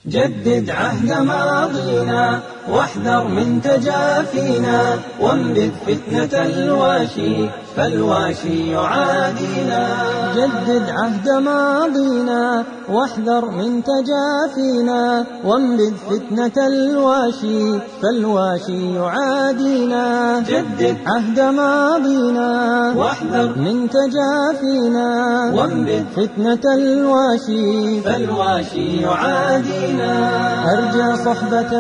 جدد عهد ماضينا واحذر من تجافينا وانبذ فتنة الواشي فالواشي يعادينا جدد عهد ماضينا واحذر من تجافينا وانبذ فتنة الواشي فالواشي يعادينا جدد عهد ماضينا واحذر من تجافينا وانبذ فتنة الواشي فالواشي يعادينا أرجى صحبة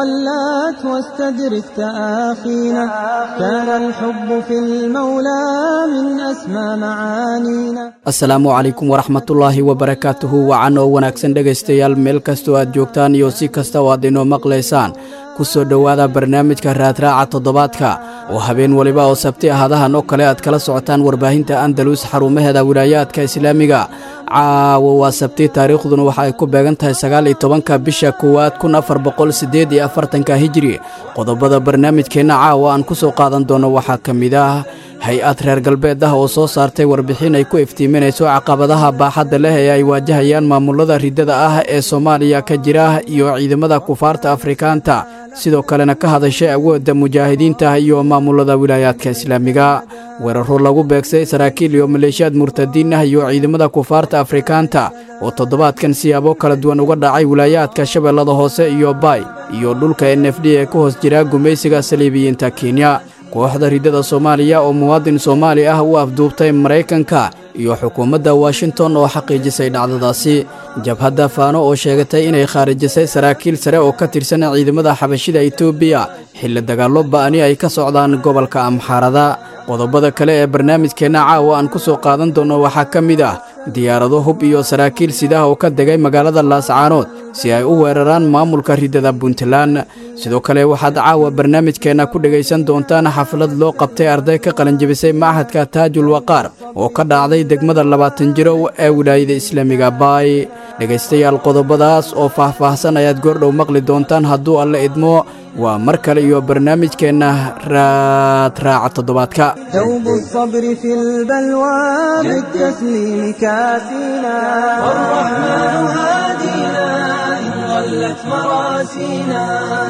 ولات واستدرك تآخينا كان الحب في المولى من أسمى معانينا asalaamu calaykum waraxmatullaahi wabarakaatuhu wacan oo wanaagsan dhegaystayaal meel kastoo aad joogtaan iyo si kasta oo aad inoo maqlaysaan ku soo dhowaada barnaamijka raadraaca toddobaadka oo habeen weliba oo sabti ahadahan oo kale aad kala socotaan warbaahinta andalus xarumaheeda wilaayaadka islaamiga caawa waa sabti taariikhduna waxa ay ku beegan tahay sagaal iyo tobanka bisha koowaad kun afar boqol siddeed iyo afartanka hijiri qodobada barnaamijkeenna caawa aan ku soo qaadan doono waxaa ka mid ah hay-ad reer galbeed ah oo soo saartay warbixin ay ku iftiiminayso caqabadaha baaxadda leh ee ay waajahayaan maamulada riddada ah ee soomaaliya ka jira iyo ciidamada kufaarta afrikaanta sidoo kalena ka hadashay awoodda mujaahidiinta iyo maamulada wilaayaadka islaamiga weeraro lagu beegsay saraakiil iyo maleeshiyaad murtadiin ah iyo ciidamada kufaarta afrikaanta oo toddobaadkan siyaabo kala duwan uga dhacay wilaayaadka shabeellada hoose iyo baay iyo dhulka n f d ee ku hoos jira gumaysiga saliibiyiinta kenya kooxda riddada soomaaliya oo muwaadin soomaali ah u afduubtay maraykanka iyo xukuumadda washington oo xaqiijisay dhacdadaasi jabhadda faano oo sheegatay inay khaarijisay saraakiil sare oo ka tirsan ciidamada xabashida etoobiya xilli dagaallo ba'ani ay ka socdaan gobolka amxaarada qodobada kale ee barnaamijkeenna caawa aan ku soo qaadan doonno waxaa ka mid ah diyaarado hub iyo saraakiil sidaah oo ka degay magaalada laascaanood si ay u weeraraan maamulka riddada puntland sidoo kale waxaad caawa barnaamijkeenna ku dhegaysan doontaan xaflad loo qabtay arday ka qalanjebisay machadka taajul waqaar oo ka dhacday degmada labaatan jirow ee wilaayada islaamiga baay dhegaystayaal qodobadaas oo faah-faahsan ayaad goordhow maqli doontaan hadduu alle idmo waa mar kale iyo barnaamijkeenna raadraaca toddobaadka دوب الصبر في البلوى بالتسليم كاسينا والرحمن هادينا إن ضلت مراسينا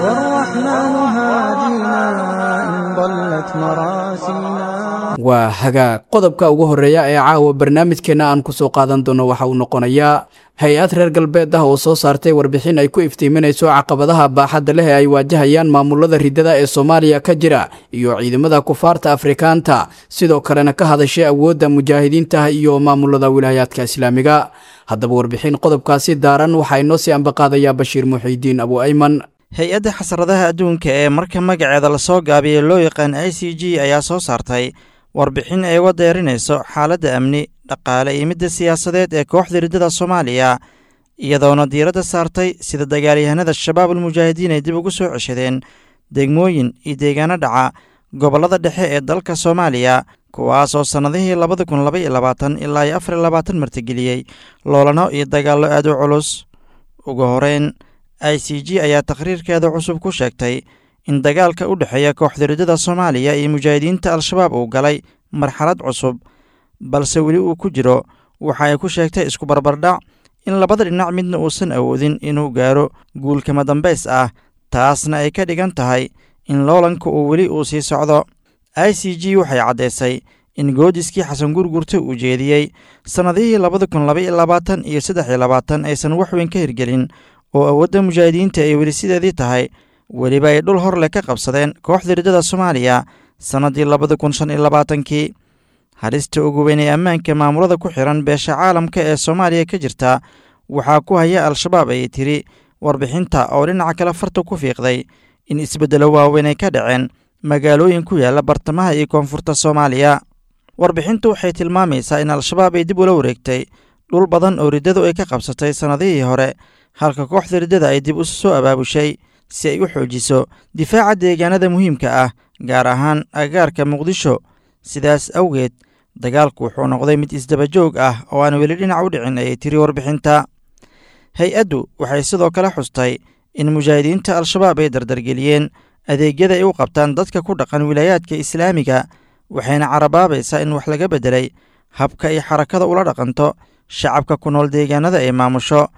والرحمن هادينا إن ضلت مراسينا waa hagaag qodobka ugu horreeya ee caawa barnaamijkeenna aan ku soo qaadan doono waxa uu noqonayaa hay-ad reer galbeed ah oo soo saartay warbixin ay ku iftiiminayso caqabadaha baaxadda leh ee ay waajahayaan maamulada riddada ee soomaaliya ka jira iyo ciidamada kufaarta afrikaanta sidoo kalena ka hadashay awoodda mujaahidiinta iyo maamulada wilaayaadka islaamiga haddaba warbixin qodobkaasi daaran waxaa inoo sii ambaqaadayaa bashiir muxiidiin abu ayman hay-adda xasradaha adduunka ee marka magaceeda lasoo gaabiyey loo yaqaan i c g ayaa soo saartay warbixin ay uga deerinayso xaaladda amni dhaqaale iyo midda siyaasadeed ee kooxda riddada soomaaliya iyadoona diiradda saartay sida dagaalyahanada shabaab almujaahidiin ay dib ugu soo ceshadeen degmooyin iyo deegaano dhaca gobollada dhexe ee dalka soomaaliya kuwaasoo sannadihii labada kun laba iyo labaatan ilaa iyo afar iyo labaatan martigeliyey loolano iyo dagaallo aad u culus ugu horeyn i c g ayaa takhriirkeeda cusub ku sheegtay in dagaalka u dhexeeya kooxda riddada soomaaliya iyo mujaahidiinta al-shabaab uu galay marxalad cusub balse weli uu ku jiro waxa ay ku sheegtay isku barbardhac in labada dhinac midna uusan awoodin inuu gaaro guulkama dambays ah taasna ay ka dhigan tahay in loolanka uu weli uu sii socdo i c g waxay caddaysay in goodiskii xasan gurgurta uu jeediyey sannadihii labada kun laba iyo labaatan iyo saddex iyo labaatan aysan wax weyn ka hirgelin oo awoodda mujaahidiinta ay weli sideedii tahay weliba ay dhul horleh ka qabsadeen kooxda riddada soomaaliya sannaddii labada kun shan iyo labaatankii halista ugu weyn ee ammaanka maamulada ku xihan beesha caalamka ee soomaaliya ka jirta waxaa ku haya al-shabaab ayay tiri warbixinta oo dhinaca kale farta ku fiiqday in isbeddelo waaweyn ay ka dhaceen magaalooyin ku yaalla bartamaha iyo koonfurta soomaaliya warbixintu waxay tilmaamaysaa in al-shabaab ay dib ula wareegtay dhul badan oo riddadu ay ka qabsatay sannadihii hore halka kooxda riddada ay dib u soo abaabushay si ay u xoojiso difaaca deegaanada muhiimka ah gaar ahaan agaarka muqdisho sidaas awgeed dagaalku wuxuu noqday mid isdabajoog ah oo aan weli dhinac u dhicin ayay tiri warbixinta hay-addu waxay sidoo kale xustay in mujaahidiinta al-shabaab ay dardargeliyeen adeegyada ay u qabtaan dadka ku dhaqan wilaayaadka islaamiga waxayna carabaabaysaa in wax laga beddelay habka ay xarakada ula dhaqanto shacabka ku nool deegaanada ay maamusho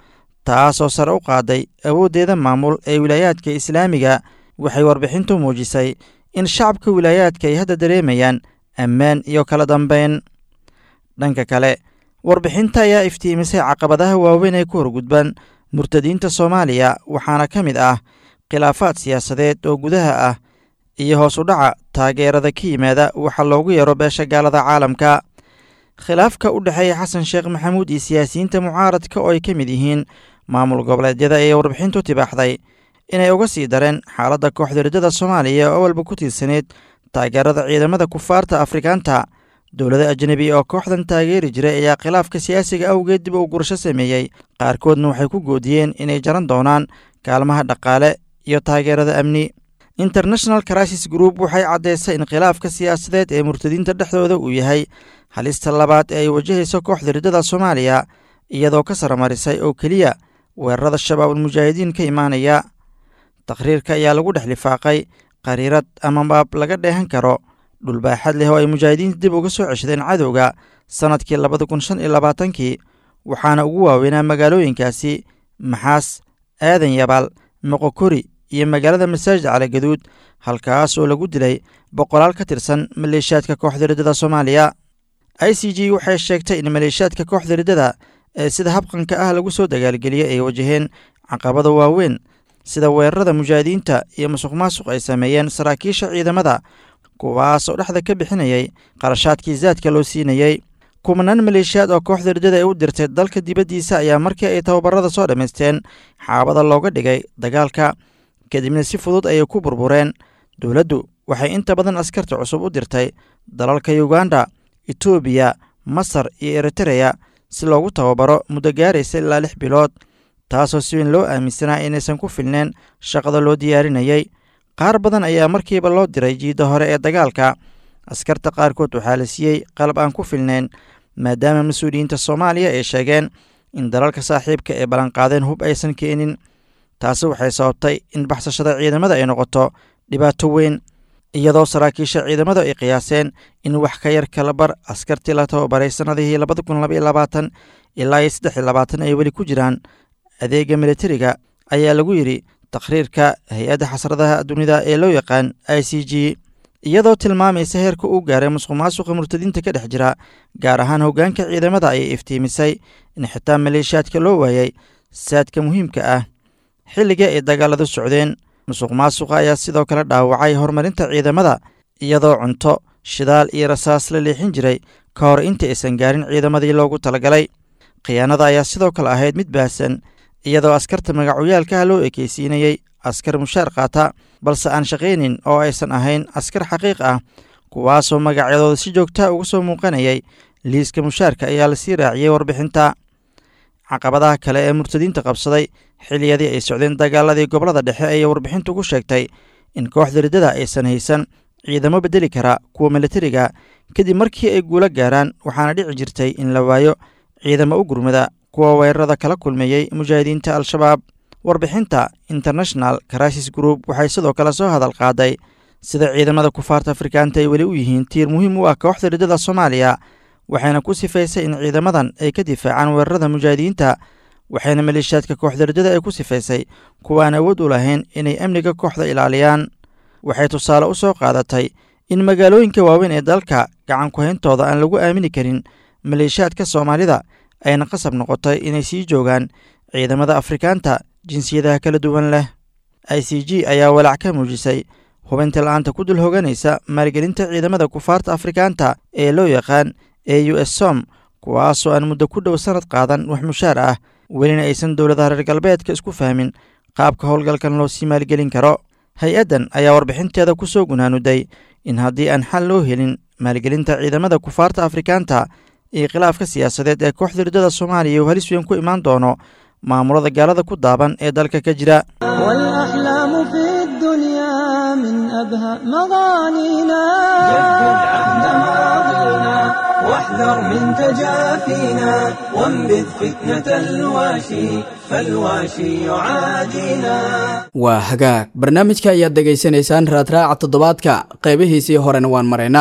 taasoo sare u qaaday awooddeeda maamul ee wilaayaadka islaamiga waxay warbixintu muujisay in shacabka wilaayaadka ay hadda dareemayaan ammaan iyo kala dambeyn dhanka kale warbixinta ayaa iftiimisay caqabadaha waaweyn ee ku horgudban murtadiinta soomaaliya waxaana ka mid ah khilaafaad siyaasadeed oo gudaha ah iyo hoos u dhaca taageerada ka yimaada waxa loogu yeero beesha gaalada caalamka khilaafka u dhexeeya xasan sheekh maxamuud iyo siyaasiyiinta mucaaradka oo ay ka mid yihiin maamul goboleedyada ee warbixintu tibaaxday inay uga sii dareen xaaladda kooxda riddada soomaaliya oo walba ku tiirsaneyd taageerada ciidamada kufaarta afrikaanta dowlada ajnebi oo kooxdan taageeri jiray ayaa khilaafka siyaasiga awgeed dib u gurasho sameeyey qaarkoodna waxay ku goodiyeen inay jaran doonaan kaalmaha dhaqaale iyo taageerada amni international crisis group waxay caddaysay in khilaafka siyaasadeed ee murtadiinta dhexdooda uu yahay halista labaad ee ay wajahayso kooxda riddada soomaaliya iyadoo ka saramarisay oo keliya weerarada shabaabulmujaahidiin ka imaanaya takhriirka ayaa lagu dhex lifaaqay qariirad ama baab laga dheehan karo dhulbaaxad leh oo ay mujaahidiinta dib uga soo ceshadeen cadowga sannadkii labada kun shan iyo labaatankii waxaana ugu waaweynaa magaalooyinkaasi maxaas aadan yabaal moqokori iyo magaalada masaajid caligaduud halkaas oo lagu dilay boqolaal ka tirsan maleeshiyaadka kooxda riddada soomaaliya i c g waxay sheegtay in maleeshiyaadka kooxda riddada ee sida habqanka ah lagu soo dagaalgeliyey ay wajaheen caqabada waaweyn sida weerarada mujaahidiinta iyo musuq maasuq ay sameeyeen saraakiisha ciidamada kuwaas oo dhexda ka bixinayay qarashaadkii zaadka loo siinayey kumanaan maleeshiyaad oo kooxda riddada ay u dirtay dalka dibaddiisa ayaa markii ay tababarada soo dhammaysteen xaabada looga dhigay dagaalka kadibna si fudud ayay ku burbureen dowladdu waxay inta badan askarta cusub u dirtay dalalka yuganda etoobiya masar iyo eritereya si loogu tababaro muddo gaaraysa ilaa lix bilood taasoo si weyn loo aaminsanaa inaysan ku filneen shaqada loo diyaarinayey qaar badan ayaa markiiba loo diray jiidda hore ee dagaalka askarta qaarkood waxaa la siiyey qalab aan ku filnayn maadaama mas-uuliyiinta soomaaliya ay sheegeen in dalalka saaxiibka ee ballanqaadeen hub aysan keenin taasi waxay sababtay in baxsashada ciidamada ay noqoto dhibaato weyn iyadoo saraakiisha ciidamadu ay qiyaaseen in wax ka yar kala bar askartii la tababaray sannadihii labada kun labaiyo labaatan ilaa iyo saddex iyo labaatan ay weli ku jiraan adeega militariga ayaa lagu yidhi takhriirka hay-adda xasradaha dunida ee loo yaqaan i c g iyadoo tilmaamaysa heerka uu gaaray musuq maasuqa murtadiinta ka dhex jira gaar ahaan hoggaanka ciidamada ayay iftiimisay in xitaa maleeshiyaadka loo waayay saadka muhiimka ah xilliga ay dagaaladu socdeen musuq maasuqa ayaa sidoo kale dhaawacay horumarinta ciidamada iyadoo cunto shidaal iyo rasaas la leexin jiray ka hor inta aysan gaarin ciidamadii loogu talagalay khiyaanada ayaa sidoo kale ahayd mid baahsan iyadoo askarta magacoyaalkaha loo ekeysiinayey askar mushaar qaata balse aan shaqaynin oo aysan ahayn askar xaqiiq ah kuwaasoo magacyadooda si joogtaa uga soo muuqanayay liiska mushaarka ayaa lasii raaciyey warbixinta caqabadaha kale ee murtadiinta qabsaday xiliyadii ay socdeen dagaaladii gobolada dhexe ayay warbixintu ku sheegtay in kooxda riddada aysan haysan ciidamo bedeli kara kuwa militariga kadib markii ay guulo gaaraan waxaana dhici jirtay in la waayo ciidamo u gurmada kuwa weerarada kala kulmeeyey mujaahidiinta al-shabaab warbixinta international crisis group waxay sidoo kale soo hadal qaaday sida ciidamada kufaarta afrikaanta ay weli u yihiin tiir muhiim u ah kooxda riddada soomaaliya waxayna ku sifaysay in ciidamadan ay ka difaacaan weerarada mujaahidiinta waxayna maleeshiyaadka kooxda riddada ay ku sifaysay kuwaan awood u lahayn inay amniga kooxda ilaaliyaan waxay tusaale u soo qaadatay in magaalooyinka waaweyn ee dalka gacan ku-hayntooda aan lagu aamini karin maleeshiyaadka soomaalida ayna qasab noqotay inay sii joogaan ciidamada afrikaanta jinsiyadaha kala duwan leh i c g ayaa walaac ka muujisay hubinta la-aanta ku dul hoganaysa maalgelinta ciidamada kufaarta afrikaanta ee loo yaqaan e u s som kuwaasoo aan muddo ku dhow sannad qaadan wax mushaar ah welina aysan dowladaha reer galbeedka isku fahmin qaabka howlgalkan loo sii maalgelin karo hay-addan ayaa warbixinteeda ku soo gunaanuday in haddii aan xal loo helin maalgelinta ciidamada kufaarta afrikaanta iyo khilaafka siyaasadeed ee kooxda riddada soomaaliya uu halis weyn ku imaan doono maamulada gaalada ku daaban ee dalka ka jira والأحلام في الدنيا من أبهى مغانينا جدد عهد ماضينا واحذر من تجافينا وانبذ فتنة الواشي فالواشي يعادينا waa hagaag barnaamijka ayaad dhegaysanaysaan raadraaca toddobaadka qaybihiisii horena waan maraynaa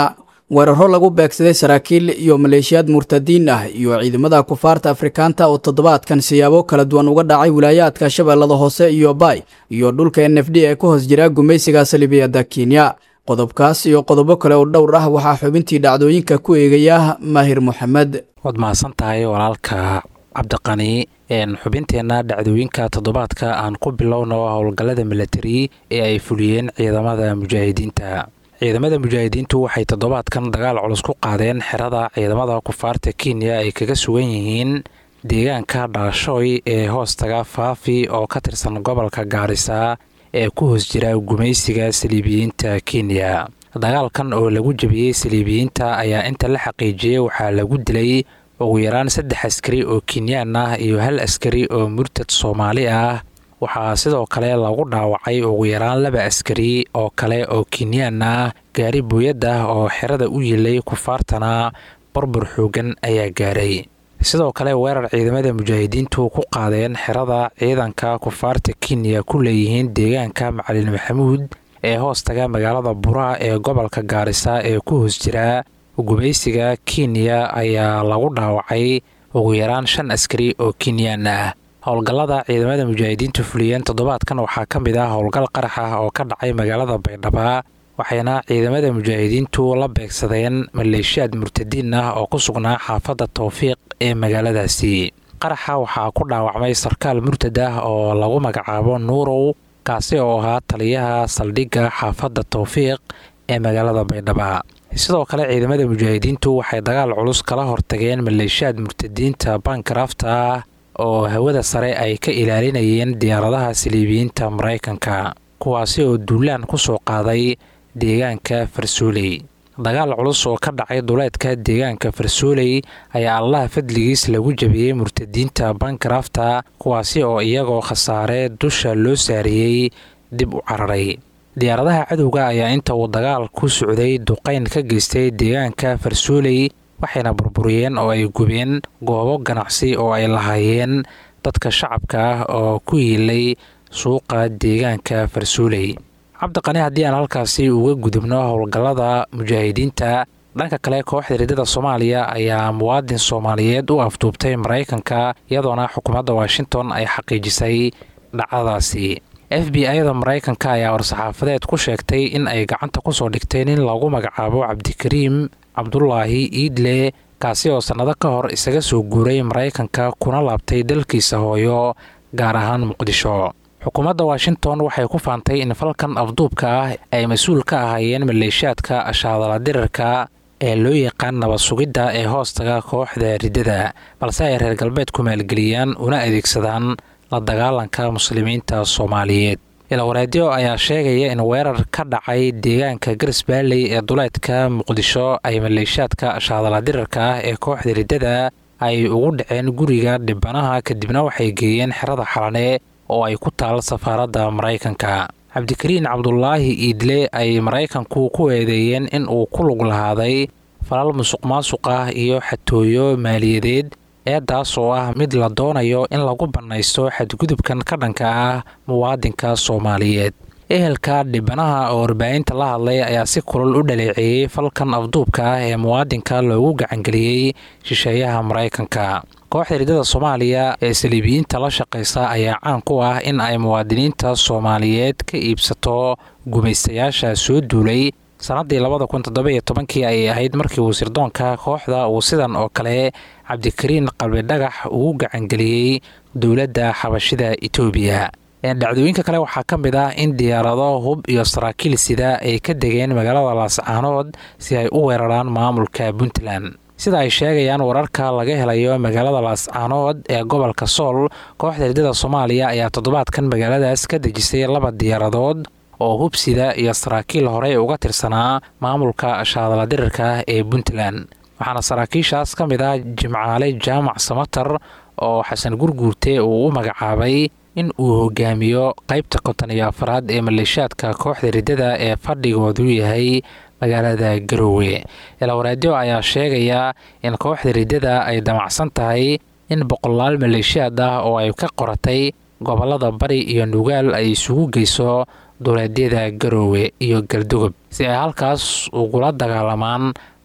weeraro lagu beegsaday saraakiil iyo maleeshiyaad murtadiin ah iyo ciidamada kufaarta afrikaanta oo toddobaadkan siyaabo kala duwan uga dhacay wilaayaadka shabeellada hoose iyo bay iyo dhulka n f d ee ku hoos jira gumaysiga salibiyadda kenya qodobkaas iyo qodobo kale oo dhowr ah waxaa xubintii dhacdooyinka ku eegaya maahir moxamed waad mahadsan tahay walaalka cabdiqani xubinteenna dhacdooyinka toddobaadka aan ku bilowno howlgallada milatari ee ay fuliyeen ciidamada mujaahidiinta ciidamada mujaahidiintu waxay toddobaadkan dagaal culus ku qaadeen xerada ciidamada kufaarta kenya ay kaga sugan yihiin deegaanka dhaashooy ee hoostaga faafi oo ka tirsan gobolka gaarisa ee ku hoos jira gumaysiga saliibiyiinta kenya dagaalkan oo lagu jebiyey saliibiyiinta ayaa inta la xaqiijiyey waxaa lagu dilay ugu yaraan saddex askari oo kenyaan ah iyo hal askari oo murtad soomaali ah waxaa sidoo kale lagu dhaawacay ugu yaraan laba askari oo kale oo kenyaan ah gaari booyad ah oo xerada u yilay kufaartana burbur xoogan ayaa gaaray sidoo kale weerar ciidamada mujaahidiintu ku qaadeen xerada ciidanka kufaarta kenya ku leeyihiin deegaanka macalin maxamuud ee hoostaga magaalada bura ee gobolka gaarisa ee ku hoos jira gumaysiga kenya ayaa lagu dhaawacay ugu yaraan shan askari oo kenyaan ah howlgallada ciidamada mujaahidiintu fuliyeen toddobaadkan waxaa ka mid ah howlgal qarax ah oo ka dhacay magaalada baydhaba waxayna ciidamada mujaahidiintu la beegsadeen maleeshiyaad murtadiin ah oo ku sugnaa xaafadda towfiiq ee magaaladaasi qaraxa waxaa ku dhaawacmay sarkaal murtad ah oo lagu magacaabo nuurow kaasi oo ahaa taliyaha saldhigga xaafadda towfiiq ee magaalada baydhaba sidoo kale ciidamada mujaahidiintu waxay dagaal culus kala hortageen maleeshiyaad murtadiinta bankarafta ah oo hawada sare ay ka ilaalinayeen diyaaradaha saliibiyiinta maraykanka kuwaasi oo duulaan ku soo qaaday deegaanka farsooley dagaal culus oo ka dhacay duleedka deegaanka farsooley ayaa allaha fadligiis lagu jabiyey murtadiinta bankarafta kuwaasi oo iyagoo khasaare dusha loo saariyey dib u cararay diyaaradaha cadowga ayaa inta uu dagaal ku socday duqayn ka geystay deegaanka farsooley waxayna burburiyeen oo ay gubeen goobo ganacsi oo ay lahaayeen dadka shacabka ah oo ku yiilay suuqa deegaanka farsooley cabdiqani haddii aan halkaasi uga gudubno howlgallada mujaahidiinta dhanka kale kooxda riddada soomaaliya ayaa muwaadin soomaaliyeed u afduubtay maraykanka iyadoona xukuumadda washington ay xaqiijisay dhacdadaasi f b i-da maraykanka ayaa war-saxaafadeed ku sheegtay in ay gacanta kusoo dhigteen in lagu magacaabo cabdikariim cabdulaahi iidle kaasi oo sannado ka hor isaga soo guuray maraykanka kuna laabtay dalkiisa hooyo gaar ahaan muqdisho xukuumadda washington waxay ku faantay in falkan afduubka ah ay mas-uul ka ahaayeen maleeshiyaadka ashaadala dirarka ee loo yaqaan nabad sugidda ee hoostaga kooxda riddada balse ay reer galbeedku maalgeliyaan una adeegsadaan la dagaalanka muslimiinta soomaaliyeed ilawareedyo ayaa sheegaya in weerar ka dhacay deegaanka garsbaalley ee duleedka muqdisho ay maleeshiyaadka ashaadala dirarka ah ee kooxda riddada ay ugu dhaceen guriga dhibanaha kadibna waxay geeyeen xerada xalane oo ay ku taal safaaradda maraykanka cabdikariin cabdulaahi iidle ay maraykanku ku eedeeyeen in uu ku lug lahaaday falal musuq maasuq ah iyo xatooyo maaliyadeed eedaas oo ah mid la doonayo in lagu bannaysto xadgudubkan ka dhanka ah muwaadinka soomaaliyeed ehelka dhibanaha oo warbaahinta la hadlay ayaa si kulal u dhaleeceeyey falkan afduubka ah ee muwaadinka loogu gacangeliyey shisheeyaha maraykanka kooxda riddada soomaaliya ee saliibiyiinta la shaqaysa ayaa caan ku ah in ay muwaadiniinta soomaaliyeed ka iibsato gumaystayaasha soo duulay sannaddii labada kun toddobiyo tobankii ayay ahayd markii uu sirdoonka kooxda uu sidan oo kale cabdikariin qalbidhagax ugu gacangeliyey dowladda xabashida etoobiya dhacdooyinka kale waxaa ka mid ah in diyaarado hub iyo saraakiil sida ay ka degeen magaalada laascaanood si ay u weeraraan maamulka puntland sida ay sheegayaan wararka laga helayo magaalada laascaanood ee gobolka sool kooxda riddada soomaaliya ayaa toddobaadkan magaaladaas ka dejisay laba diyaaradood oo hubsida iyo saraakiil horey uga tirsanaa maamulka shaadala dirirka ee puntland waxaana saraakiishaas ka mid ah jimcaale jaamac samatar oo xasan gurguurte uu u magacaabay in uu hogaamiyo qaybta konton iyo afaraad ee maleeshiyaadka kooxda riddada ee fadhigoodu yahay magaalada garoowe ilawareedyo ayaa sheegaya in kooxda riddada ay damacsan tahay in boqolaal maleeshiyaad ah oo ay ka qoratay gobolada bari iyo nugaal ay isugu geyso duleedyada garoowe iyo galdogob si ay halkaas ugula dagaalamaan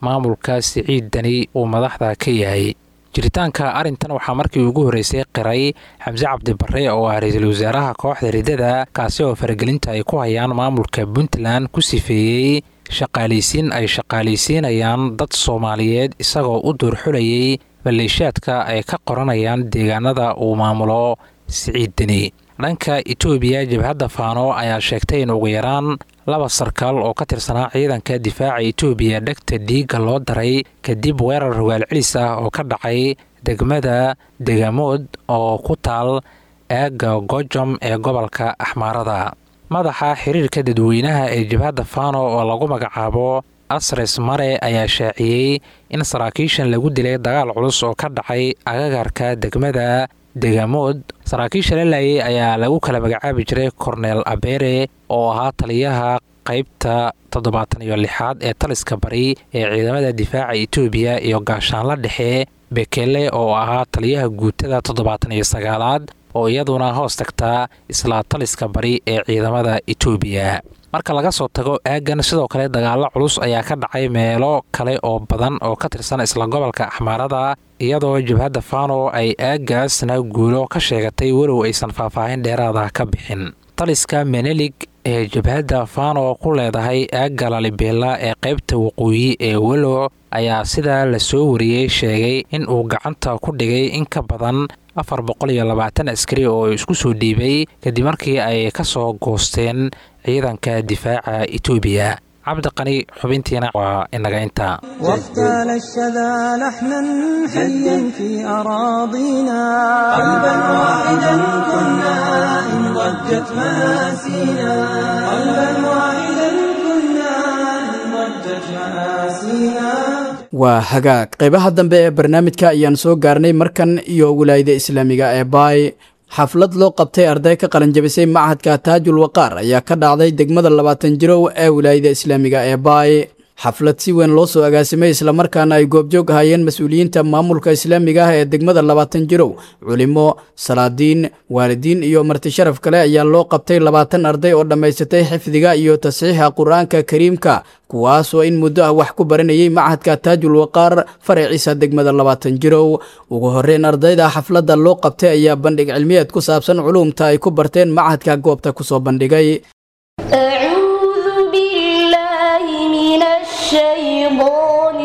maamulka siciid dani uu madaxda ka yahay jiritaanka arrintan waxaa markii ugu horreysay qiray xamse cabdibarre oo ah ra-iisul wasaaraha kooxda riddada kaasi oo faragelinta ay ku hayaan maamulka puntland ku sifeeyey shaqaalaysiin ay shaqaalaysiinayaan dad soomaaliyeed isagoo u duurxulayay maleeshaadka ay ka qoranayaan deegaanada uu maamulo siciid deni dhanka etoobiya jabhadda faano ayaa sheegtay in ugu yaraan laba sarkaal oo ka tirsanaa ciidanka difaaca etoobiya dhegta dhiigga loo daray kadib weerar rogaal celis ah oo ka dhacay degmada degamood oo ku taal eega gojom ee gobolka axmaarada madaxa xiriirka dadweynaha ee jabhadda fano oo lagu magacaabo asres mare ayaa shaaciyey in saraakiishan lagu dilay dagaal culus oo ka dhacay agagarka degmada degamood saraakiisha la laayay ayaa lagu kala magacaabi jiray korneel abere oo ahaa taliyaha qaybta toddobaatan iyo lixaad ee taliska bari ee ciidamada difaaca etoobiya iyo gaashaanla dhexe bekele oo ahaa taliyaha guutada toddobaatan iyo sagaalaad oo iyaduna hoos tagtaa isla taliska bari ee ciidamada etoobiya marka laga soo tago aagan sidoo kale dagaalo culus ayaa ka dhacay meelo kale oo badan oo ka tirsan isla gobolka axmaarada iyadoo jabhadda fano ay aagaasna guulo ka sheegatay walow aysan faahfaahin dheeraada ka bixin taliska menelig ee jabhadda fano ku leedahay aagga lalibeela ee qaybta waqooyi ee welo ayaa sidaa la soo wariyey sheegay in uu gacanta ku dhigay in ka badan afar boqol iyo labaatan askari oo isku soo dhiibay kadib markii ay ka soo goosteen ciidanka difaaca etoobiya cabdiqani xubintiina waa inaga intaa واغتال الشذا لحنا حيا في أراضينا قلبا واحدا كنا إن ضجت مآسينا قلبا واحدا كنا إن ضجت مآسينا waa hagaag qaybaha dambe ee barnaamijka ayaan soo gaarnay markan iyo wilaayada islaamiga ee baay xaflad loo qabtay arday ka qalanjabisay machadka taajul waqaar ayaa ka dhacday degmada labaatan jirow ee wilaayada islaamiga ee baay xaflad si weyn loo soo agaasimay islamarkaana ay goobjoog ahaayeen mas-uuliyiinta maamulka islaamiga ah ee degmada labaatan jirow culimo salaadiin waalidiin iyo marti sharaf kale ayaa loo qabtay labaatan arday oo dhammaysatay xifdiga iyo tasxiixa qur-aanka kariimka kuwaasoo in muddo ah wax ku baranayay machadka taajul waqaar faraciisa degmada labaatan jirow ugu horreyn ardayda xafladda loo qabtay ayaa bandhig cilmiyeed ku saabsan culuumta ay ku barteen machadka goobta kusoo bandhigay أعوذ بالله من الشيطان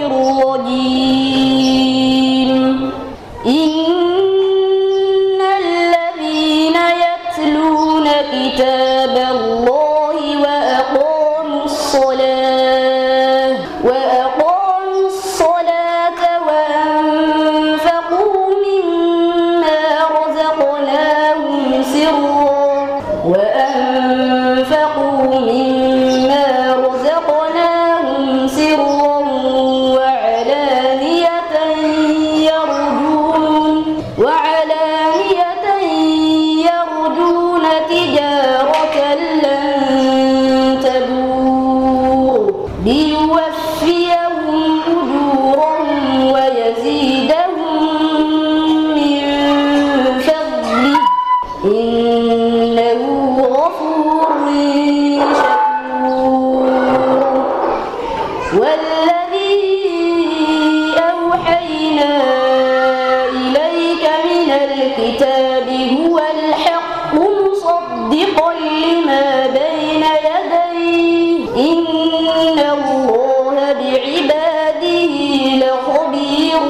الرجيم إن الذين يتلون كتاب الله وأقاموا الصلاة وأقاموا الصلاة وأنفقوا مما رزقناهم سرا وأنفقوا مما رزقناهم سرا وعلانية يرجون وعلانية يرجون تجارة لن تبور ليوفيهم أجورهم ويزيدهم من فضله إنه غفور شكور والذي أوحينا إليك من الكتاب هو الحق مصدقا لما بين يديه إن الله بعباده لخبير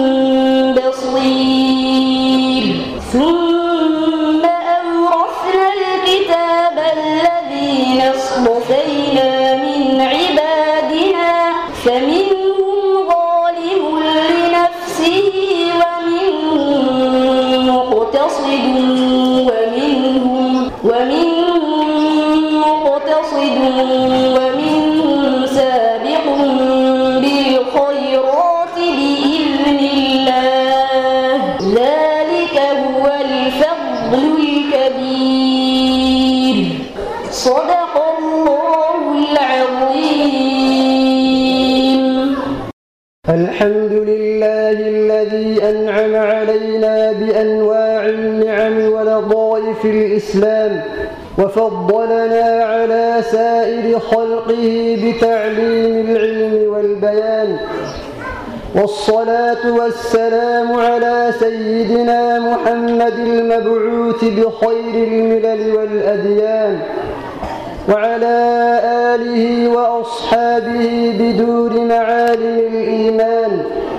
بصير ثم أورثنا الكتاب الذين اصطفينا من عبادنا فمنهم ظالم لنفسه ومنهم مقتصد ومنهم ومنهم مقتصد ومنهم سابق بالخيرات بإذن الله ذلك هو الفضل الكبير صدق الله العظيم الحمد لله الذي أنعم علينا بأنواع النعم ولطائف الإسلام وفضلنا على سائر خلقه بتعليم العلم والبيان والصلاة والسلام على سيدنا محمد المبعوث بخير الملل والأديان وعلى آله وأصحابه بدور معالم الإيمان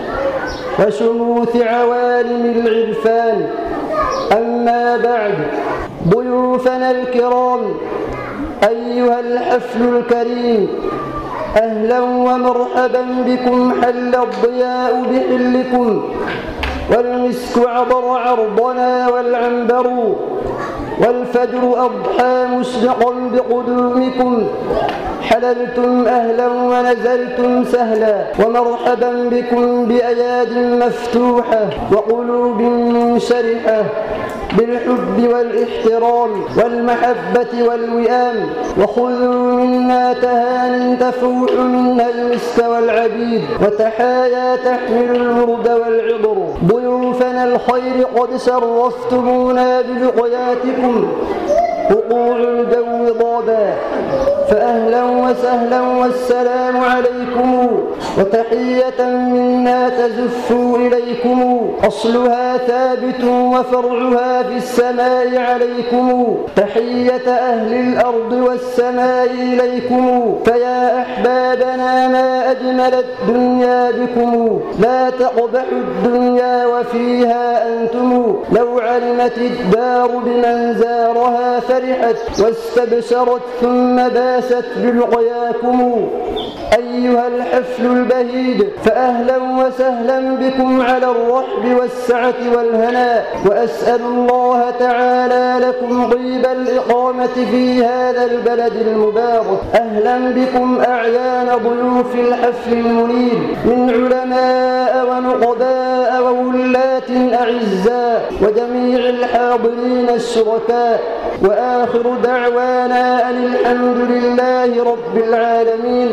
وشموث عوالم العرفان أما بعد ضيوفنا الكرام أيها الحفل الكريم أهلا ومرحبا بكم حل الضياء بحلكم والمسك عبر عرضنا والعنبر والفجر أضحى مشرقا بقدومكم حللتم أهلا ونزلتم سهلا ومرحبا بكم بأياد مفتوحة وقلوب منشرحة بالحب والاحترام والمحبة والوئام وخذوا منا تهان تفوح منها المسك والعبيد وتحايا تحمل الورد والعطر ضيوفنا الخير قد شرفتمونا بلقياتكم وقوع الجو ضابا فأهلا وسهلا والسلام عليكم وتحية منا تزف إليكم أصلها ثابت وفرعها في السماء عليكم تحية أهل الأرض والسماء إليكم فيا أحبابنا ما أجمل الدنيا بكم لا تقبح الدنيا وفيها أنتم لو علمت الدار بمن زارها فرحت واستبشرت ثم باست بلقياكم أيها الحفل البهيد فأهلا وسهلا بكم على الرحب والسعة والهناء وأسأل الله تعالى لكم طيب الإقامة في هذا البلد المبارك أهلا بكم أعيان ضيوف الحفل المنير من علماء ونقباء وولاة أعزاء وجميع الحاضرين الشركاء وآخر دعوانا أن الحمد لله رب العالمين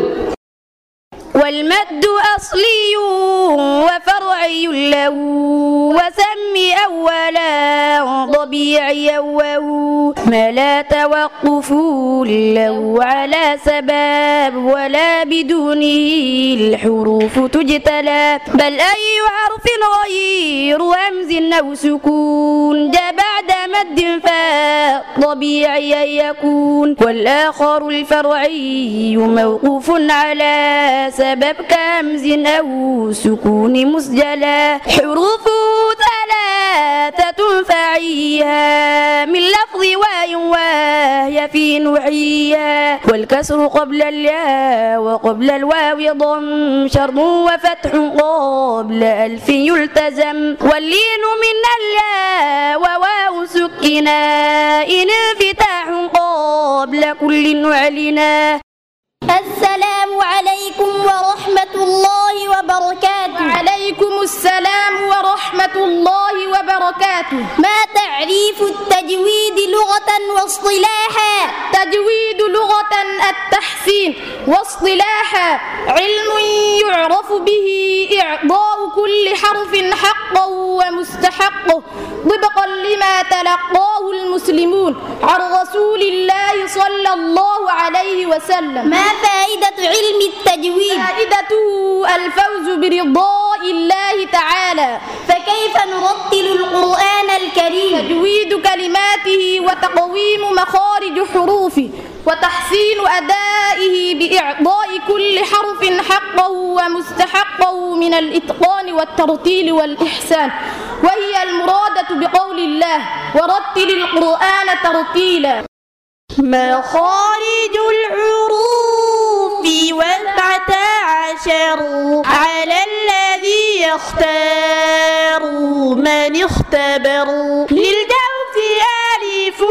والمد أصلي وفرعي له وسم أولا طبيعيا وهو ما لا توقف له على سباب ولا بدونه الحروف تجتلى بل أي حرف غير همز أو سكون جاء بعد مد فطبيعيا يكون والآخر الفرعي موقوف على سبب كامز أو سكون مسجلا حروفه ثلاثة فعيها من لفظ واي وهي في نوعيها والكسر قبل الياء وقبل الواو ضم شرط وفتح قبل ألف يلتزم واللين من الياء وواو سكنا إن انفتاح قبل كل نعلنا السلام عليكم ورحمة الله وبركاته عليكم السلام ورحمة الله وبركاته ما تعريف التجويد لغة واصطلاحا تجويد لغة التحسين واصطلاحا علم يعرف به إعطاء كل حرف حقا ومستحقه طبقا لما تلقاه المسلمون عن رسول الله صلى الله عليه وسلم ما فائدة علم التجويد فائدته الفوز برضاء الله تعالى فكيف نرتل القرآن الكريم تجويد كلماته وتقويم مخارج حروفه وتحسين أدائه بإعطاء كل حرف حقه ومستحقه من الإتقان والترتيل والإحسان وهي المرادة بقول الله ورتل القرآن ترتيلا مخارج الحروف والبعة عشر على الذي يختار من اختبر للجوف ألف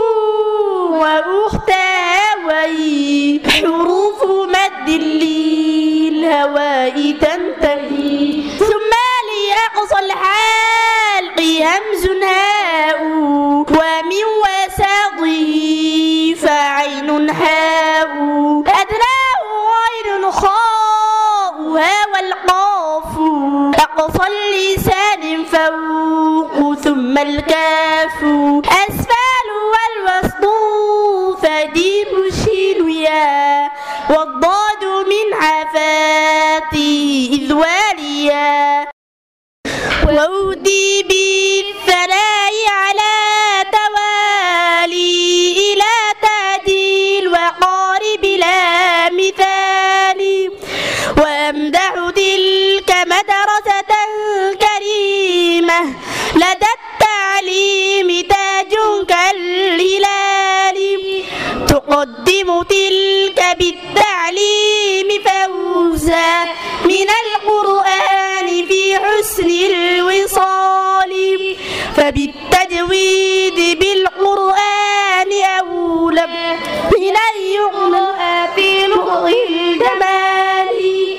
وأختها وي حروف مد للهواء تنتهي ثم لأقصى الحلق همز هاء ومن وساطه فعين حاء أدناه غير خاؤها والقاف أقصى اللسان فوق ثم الكاف أسفل والوسط فديم الشين ويا والضاد من عفاتي إذ واليا وأودي بالثناء على توالي إلى تعديل وقارب لا مثال وأمدح تلك مدرسة كريمة لدى التعليم تاج كالهلال تقدم تلك بالتعليم فوزا من القرآن في حسن الوصال فبالتجويد بالقرآن أولى من أن يقرأ في لغة الجمال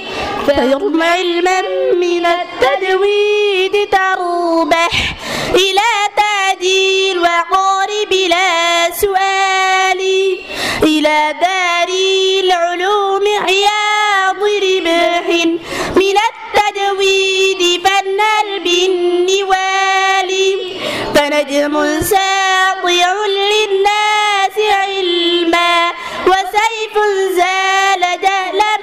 فيرم علما من التجويد تربح إلى تعديل وقارب لا سؤال إلى دار العلوم عياض ربح من التجويد فنال بالنوال فنجم ساطع للناس علما وسيف زال جهلا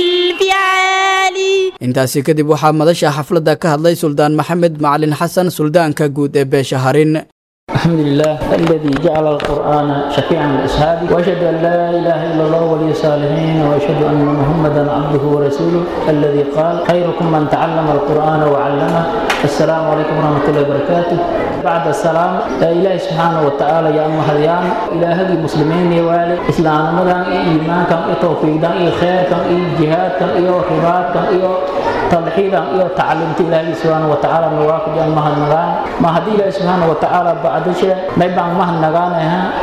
بالفعال intaasi kadib waxaa madasha xafladda ka hadlay suldaan maxamed macalin xasan suldaanka guud ee beesha harin الحمد لله الذي جعل القرآن شفيعا للأصحاب وأشهد أن لا إله إلا الله ولي الصالحين وأشهد أن محمدا عبده ورسوله الذي قال خيركم من تعلم القرآن وعلمه السلام عليكم ورحمة الله وبركاته بعد السلام إلهي سبحانه وتعالى يا أم هديان إلهي المسلمين يا والي إسلام مدان إيمان كم إيه توفيق دان إيه خير كم إيه جهاد كم إيه حبات كم إيه تلحيدا إيه تعلمت إلهي سبحانه وتعالى نواقج أم هدنغان ما هدي إلهي سبحانه وتعالى بعد شيء ما يبان ما هدنغان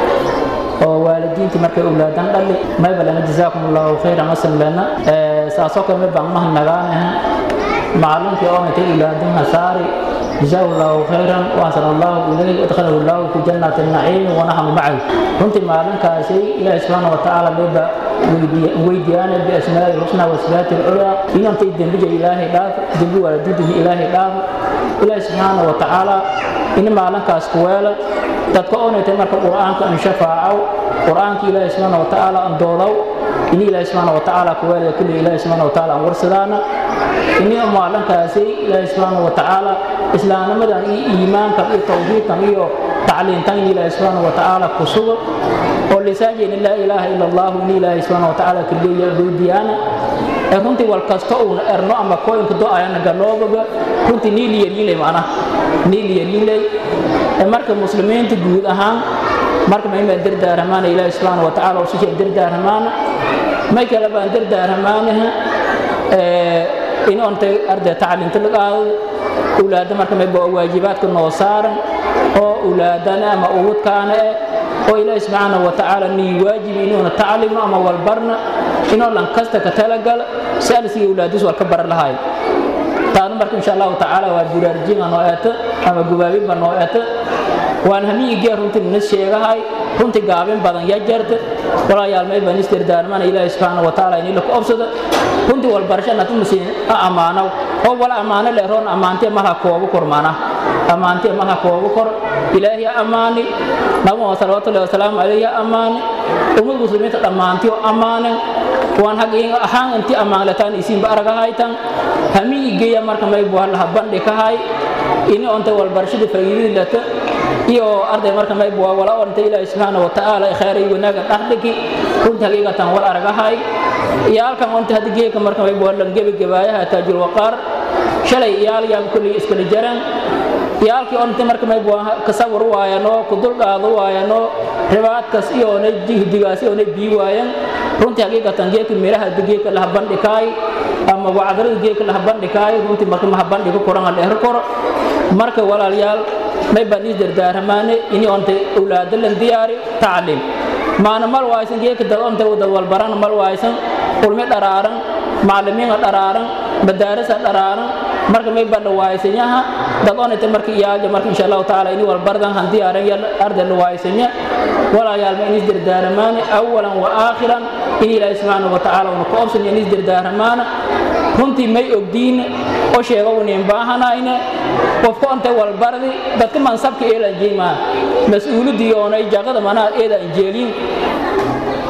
oo waalidiintii markay awlaadan dhali mayba lana jazaakum allahu khayra masan lana saasoo kale may baan mahan nagaanaha macluumkii oo intay awlaadan hasaari jazaahu allahu khayran waasan allahu ilayhi adkhalahu allahu fi jannati naciim wanaxnu macahu runtii maalinkaasi ilaahi subxaana watacaala mayba weydiyaana biasmaa'i lxusna wasifaati lculaa inantay dembija ilaahay dhaaf dembi waalidiintini ilaahay dhaaf ilaahi subxaana watacaala ini maalinkaas kuweela dadka oonaytay marka qur'aanka an shafaacow qur'aanka ilaahi subxaana watacaala an doodow ini ilaahi subxaana watacaala kuweelaya kulli ilaahi subxaana watacaala an warsadaana ini maalinkaasi ilaahi subxaana watacaala islaamnimadan iyo iimaankan iyo tawxiidkan iyo tacliintan in ilaahi subxaana watacaala ku sugo oo lisaajeen laa ilaaha ila allahu in ilaahi subxaana watacaala kaliya doodiyaana ee runtii wal kasta uuna erno ama kooyinka do-ayana galoobaga runtii niiliyaliilay macnaha niiliyaliilay ee marka muslimiinta guud ahaan marka maymaa dardaaramaana ilaahi subxaana watacaala ususha dardaaramaana may kale baan dardaaramaanaha in ontay arday tacliinta la qaado ulaada marka mayba waajibaadka noo saaran oo ulaadana ama ubudkaana eh oo ilaahi subxaana watacaala nii waajibi inuuna taclimo ama walbarna inoo lan kasta ka talagala si alisiga ulaadis wal ka baran lahaay taana marka insha allahu tacaala waa buraarjinga noo eeta ama gubaabinba noo eeta waan hamiigee runtii nis sheegahay runtii gaabin badan yaa jarta walaayaal may baan isdardaarmana ilaahi subxaana watacaala inii laku obsada runtii walbarashana tumusin a ammaanow oo wala ammaano leeroon ammaantee malha koobu kor mana ammaantee malha koobu kor ilaahi ha ammaani nabuma salawaatullahi wasalaamu calayhi ha ammaani ummad muslimiinta dhammaantii oo ammaanen waan hagin ahaan intii ammaanlataan isiinba aragahaytan hamiigeya marka may buhalaha bandhi kahay ini onta walbarashada faa'iidadii lata iyo arday marka may buwa wala onta ilaahi subxaana watacaala khayray wanaaga dhaxdhigi runtii hagiigatan wal aragahay iyo halkan onta haddi geeka marka may buwa lan gebagabaayaha taajul waqaar shalay iyaal yaan kulli iskala jaran iyaalkii onta marka may buwa kasawir waayano kudul qaado waayano ribaadkas iyo onay jihdigaas iyo onay bii waayan runtii hagiigatan geeka miraha geeka laha bandhikaay ama wacdarada geeka laha bandhikaay runtii marka maha bandhiga koran ha dheer koro marka walaalyaal may baan is dardaaramaane ini onta awlaada lan diyaari tacliim maana mal waaysan geeka dad onta dad walbarana mal waaysan ulmi dharaaran macalimiina dharaaran madaarisa dharaaran marka may baa dhawaaysanyaha dad onayta marka iyaalja marka insha allahu tacaala ini walbardan han diyaaran ya arday dhawaayasanya walaayaal ma inis dardaaramaane awalan wa aakhiran in ilaahi subxaana watacaala una ka obsan inis dardaaramaana runtii may ogdiine oo sheego unin baahanayne qofka ontay walbardi dadka mansabka eelan jeemaa mas-uuladii oonay jaqada manaa eeda anjeeliin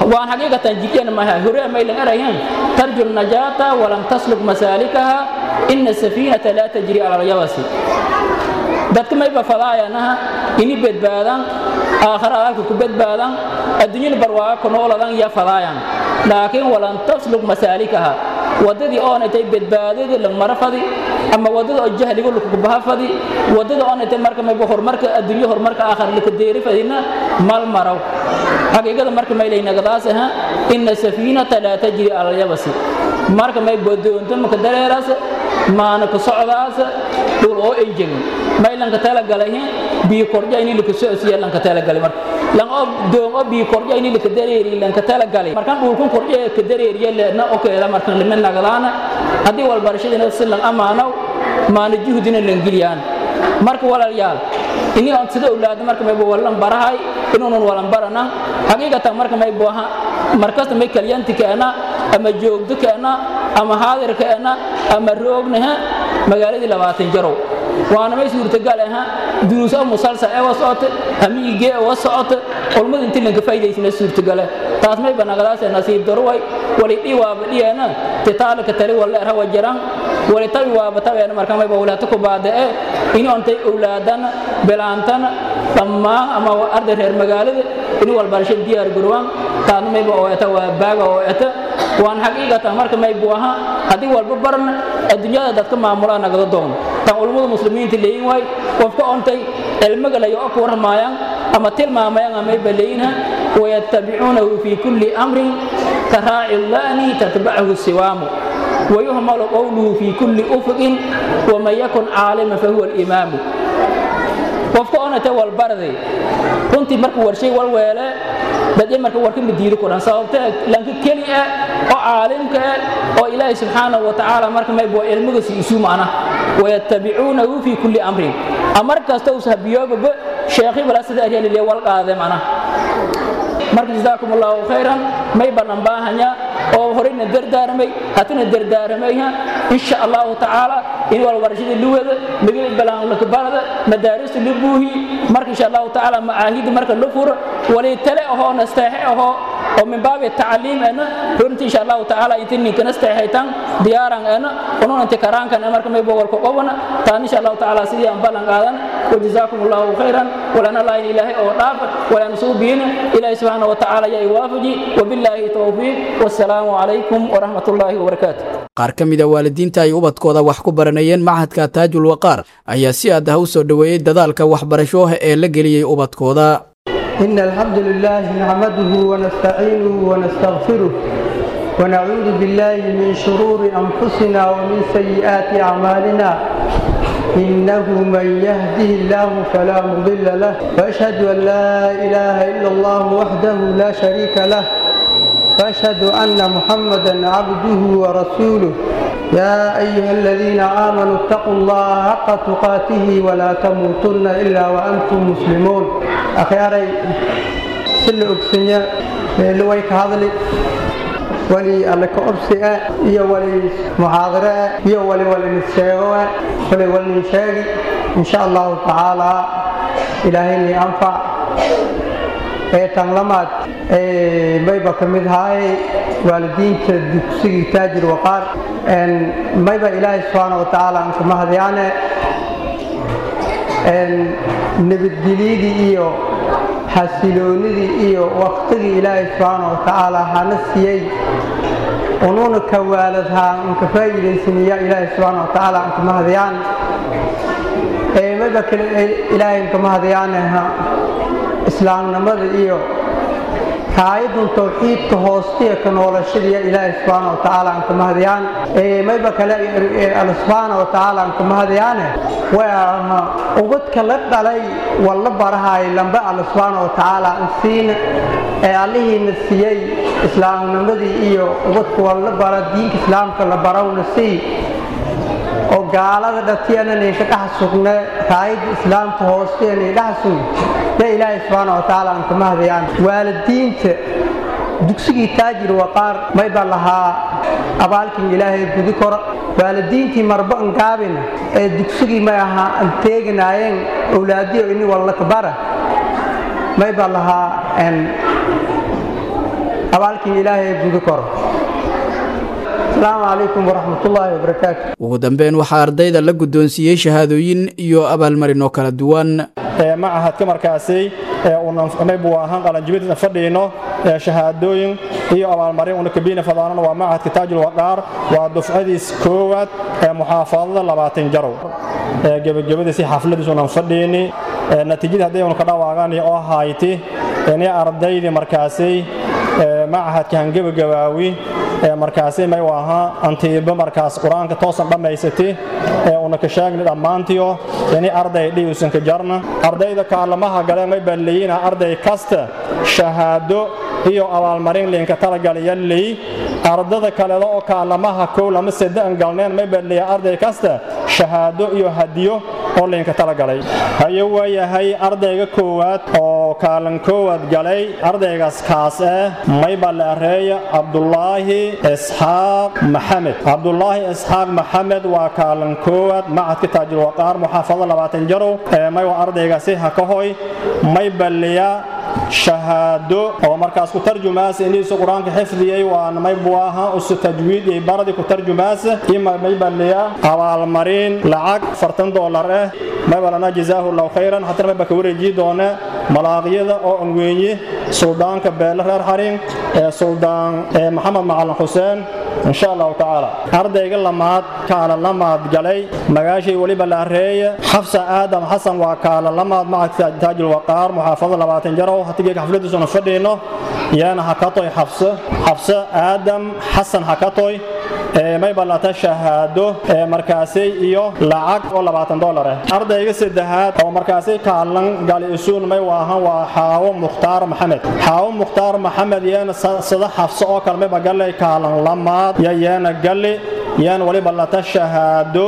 waan xaqiiqatan jidyan maha hore maylan erayan tarju najaata walam tasluk masaalikaha ina safiinata laa tajri cala alyabasi dadka mayba fadaayanaha ini badbaadaan aakhara adalka ku badbaadaan adduunyada barwaaga ku nooladan ya fadaayan laakiin walan tasluk masaalikaha waddadii oonatay badbaadadii lagmara fadi ama waddada oo jahliga lakubaha fadi waddada oonatay marka mayba horumarka adduunyo horumarka aakhara lakadeeri fadina mal maraw xaqiiqada marka maylaynagadaas aha ina safiinata laa tajri cala alyabasi marka may bodoonto maka dareeraas maana ka socdaas dhul oo enjegin maylanka talagalahin bii korja ini laka socosiya lanka talagali marka lan oo doon oo bii korja ini laka dareeri lanka talagali markan dhulkun korja ka dareeriya leedna okeeda markan lima nagdaana haddii walbarashadina si lan amaanow maana juhdina lan geliyaan marka walaalyaal ini on sida awlaada marka mayba walan barahay inuunan walan baranan xaqiiqatan marka may booha markasta may kalyanti keena ama joogdo keena ama haadir keena ama roognaha magaaladii labaatan jarow waana may suurtagal aha duruus oo musalsal ee wasocota hamiigee oo wasocota culmada intii lanka faa'iidaysana suurtagale taas may banagadaas nasiib darway wali dhii waaba dhiyeena titaalaka tali walla erha wajaran wali tabi waaba tabeena marka mayba walaata ku baada'e ini ontay owlaadana bilaantana dhammaan ama arday reer magaalada ini walbarasho diyaar garowaan taasna mayba oo eta waa baaga oo eta waan xaqiiqatan marka may buu ahaa haddii walba barna adduunyada dadka maamulaa nagada doon tan culummada muslimiinta leeyin waay qofka ontay cilmiga layo oo ku warramayaan ama tilmaamayaan amayba leeyinha wayattabicuunahu fii kulli amrin ka raaci lla'ni tatbacahu siwaamu ويهمل قوله في كل أفق ومن يكن عالما فهو الإمام qofka onate walbarday runtii marka warshay walweele dadya marka warka madiiri kuran sababtee lanka keli ah oo caalimka ah oo ilaahay subxaanahu wa tacaala marka maybo ilmigiisa isu macna wayattabicuunahu fii kulli amrin amar kasta us habiyoobaba sheekhi bala sida aryaliliya wal qaade macna marka jazaakum allahu khayran may banan baahanya oo horeyna dardaarmay hatana dardaarmayha insha allahu tacaala in walbarashada luwada magala balaan lakabarada madaarista la buuhi marka insha allahu tacaala macaahida marka la furo walay tale ahoo nasteexe ahoo oo min baabi tacliim ana runtii insha allahu tacaala inta ninka nasteexaytan diyaaran ana ununanti karaankan marka may bowalka qobana taan insha allahu tacaala sidii aan ballan qaadan وجزاكم الله خيرا ولنا الله إله أو راب ولا نصوبين إلهي سبحانه وتعالى يا وافجي وبالله توفيق والسلام عليكم ورحمة الله وبركاته qaar ka mid a waalidiinta ay ubadkooda wax ku baranayeen macadka taajul waqaar ayaa si aad ah u soo dhoweeyey dadaalka waxbarasho ee la geliyey ubadkooda إن الحمد لله نحمده ونستعينه ونستغفره ونعوذ بالله من شرور أنفسنا ومن سيئات أعمالنا إنه من يهده الله فلا مضل له وأشهد أن لا إله إلا الله وحده لا شريك له وأشهد أن محمدا عبده ورسوله يا أيها الذين آمنوا اتقوا الله حق تقاته ولا تموتن إلا وأنتم مسلمون أخياري سل أكسنيا لويك هذا wali alle ka obsi ah iyo wali muxaadare ah iyo wali walin sheego ah wali walin sheegi insha allahu tacaala ilaahayni anfac ee tanlamaad mayba ka mid ahay waalidiinta dugsigii taajir waqaar mayba ilaahay subxaana wa tacaala aan kuma hadyaane nabadgelyadii iyo xasiloonidii iyo waktigii ilaahay subxaana wa tacaala hana siiyey unuuna ka waaladhaa unka faa'iidaysaniya ilaahay subxaana wa tacaala ankama hadayaan mayba kale ilaahay ankama hadayaanaha islaamnimada iyo kaayadun tawxiidka hoostiya ka noolashadiya ilaahay subxaana wa tacaala ankama hadayaan mayba kale alle subxaana wa tacaala ankama hadayaane waa ubadka la dhalay walla barahay lambe alle subxaana wa tacaala ansiina ee allihiina siiyey islaamnimadii iyo ubadka walla bara diinka islaamka la barawna sii oo gaalada dhatiyananayka dhex sugne raayadda islaamka hoosteena dhex sug ya ilaahay subxaana wa tacaala aan kama hadayaan waalidiinta dugsigii taajir waqaar mayba lahaa abaalkin ilaahay gudi koro waalidiintii marba angaabina ee dugsigii may ahaa an teeganaayeen owlaadiyo ini wallakabara mayba lahaa abaalkiin ilaahay guda koro asalaamu calaykum waraxmatullaahi wabarakaatu ugu dambeyn waxaa ardayda la guddoonsiiyey shahaadooyin iyo abaalmarin oo kala duwan macahadka markaasi unaybu ahaan qalanjibinta fadhiino shahaadooyin iyo abaalmarin una kabiina fadaanana waa macahadka taajul waqaar waa dufcadiis koowaad ee muxaafadada labaatan jarow gebagabadiisi xafladiis unan fadhiini natiijada hadday unu ka dhawaaqaan oo hayti inay ardaydii markaasi macahadka hangebagabaawi markaasi may u ahaa antiiba markaas qur-aanka toosan dhammaysati ee una ka sheegni dhammaantiyo inay arday dhiusan ka jarna ardayda kaalamaha gale may balleeyina arday kasta shahaado iyo abaalmarin liinka talagalaya ley ardada kaleda oo kaalamaha kow lama saddean galneen may balleeya arday kasta shahaado iyo hadiyo oo liinka talagalay haye waayahay ardayga koowaad oo kaalan koowaad galay ardaygaas kaas eh mayba la areeya cabdulaahi isxaaq maxamed cabdulaahi isxaaq maxamed waa kaalan koowaad macadka taajil waqaar muxaafado labaatan jarow may waa ardaygaasi ha ka hoy may balliya shahaado oo markaas ku tarjumaasa iniisu qur-aanka xifdiyey waana may buaha usu tajwiid iyo baradi ku tarjumaasa ima may balliya abaalmarin lacag fartan doolar eh may balana jazaahu allahu khayran hatana may baka wareejiyi doone malaaqyada oo angweenye suldaanka beele reer xarin ee suldaan maxamed macalin xuseen insha allahu tacaala ardayga lamaad kaala lamaad galay magaashay weliba la areeye xafsa aadam xasan waa kaala lamaad macadka taajil waqaar muxaafada labaatan jarow hatigeega xafladiisuna fadhiino yaana hakatoy xafse xafse aadam xasan hakatoy may ballata shahaado markaasay iyo lacag oo labaatan dolar ah ardayga saddexaad oo markaasay kaalan gali isuun may waahan waa xaawo mukhtaar maxamed xaawo mukhtaar maxamed yeena sida xafse oo kale mayba gallay kaalan lamaad ya yeena galli yaan waliba lata shahaado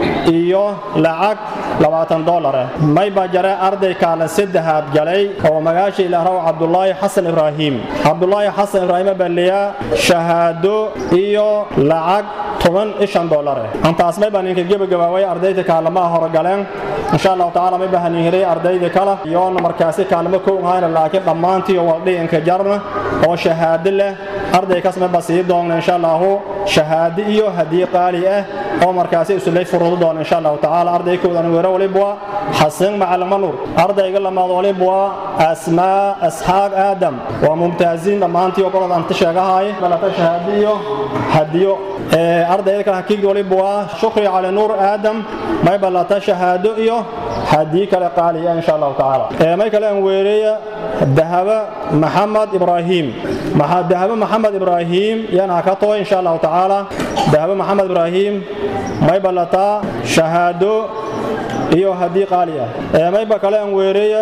iyo lacag labaatan dolar ah mayba jare arday kaalan saddexaad galay oo magaasha ilaahraw cabdulaahi xasan ibraahim cabdulaahi xasan ibraahim balliya shahaado iyo lacag toban ishan dolar ah antaas mayba ninka gebagabaaway ardayda kaalamaha hore galeen insha allahu tacaala mayba hanihiray ardayda kale iyoona markaasi kaalamo kow ahayna laakiin dhammaantii waldhiinka jarna oo shahaado leh arday kaas mayba sii doonna insha allahu shahaado iyo hadiye qaali ah oo markaasi isulay furudo doona insha allahu tacaala ardaykoodan weero walibwa xasan macalin manur ardayga lamaad walibwa asmaa asxaaq aadam waa mumtaaziin dhammaantii oo qolada anta sheegahay balata shahaado iyo hadiyo ardayda kale hakiigda walibwa shukri cali nuur aadam may balata shahaado iyo hadiye kale qaali ah insha allahu tacaala may kale aan weereeya dahaba maxamed ibraahim dahaba maxamed ibraahim yana ka toy insha allahu tacaala dahaba maxamed ibraahim may ballataa shahaado iyo haddii qaali ah mayba kale aan weereeya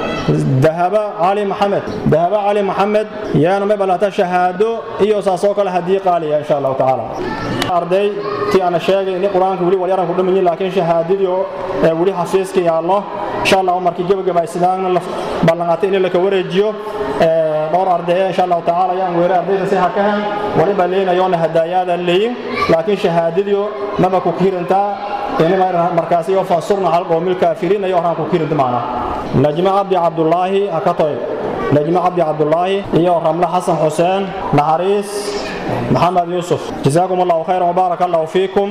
dahaba cali maxamed dahaba cali maxamed yaana may ballataa shahaado iyo saasoo kale haddii qaali ah insha allahu tacaala arday ti ana sheegay in qur-aanka weli walyaran ku dhamanyihin laakiin shahaadadii oo weli xafiiska yaallo insha allah markii gebagaba sidaana ballanqaatay in laka wareejiyo dhowr ardaya insha allahu tacaala ayaan weeray ardayda si hakahan waliba leenayoona hadaayaada leeyin laakiin shahaadadiyo maba ku kiirantaa inima markaasi iyo fansurna hal qoomil kaafiriin ayo horaan ku kiirinta macna najma cabdi cabdulaahi hakatoy najma cabdi cabdulaahi iyo ramle xasan xuseen naxariis maxamed yuusuf jazaakum allahu khayran wabaarak allahu fiikum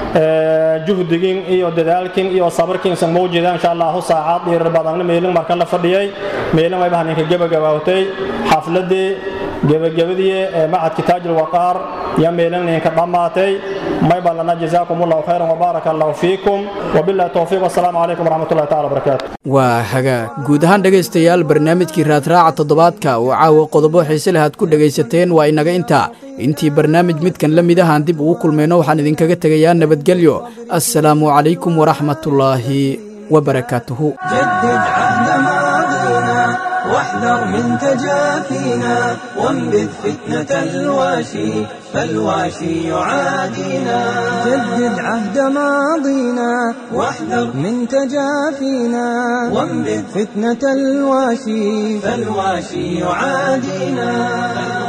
juhdigin iyo dadaalkin iyo sabirkin san mawjida insha allahu saacad dhiirar badanna meelin markan la fadhiyay meelin wayba haninka gebagabaawtay xafladii gebagabadii ee macadki taajil waqaar iyo meelin ninka dhammaatay may ballana jazaakum allahu khayran wabaarak allahu fiikum wabillahi towfiiq wasalaamu calaykum waraxmatullahi taala wabarakaatu waa hagaag guud ahaan dhegaystayaal barnaamijkii raadraaca toddobaadka oo caawa qodobo xiise leh aad ku dhegaysateen waa inaga intaa intii barnaamij midkan la mid ahaan dib ugu kulmayno waxaan idinkaga tegayaa nabadgelyo assalaamu calaykum waraxmatullaahi wabarakaatuhu جدد عهد ماضينا واحذر من تجافينا وانبذ فتنة الواشي فالواشي يعادينا جدد عهد ماضينا واحذر من تجافينا وانبذ فتنة الواشي فالواشي يعادينا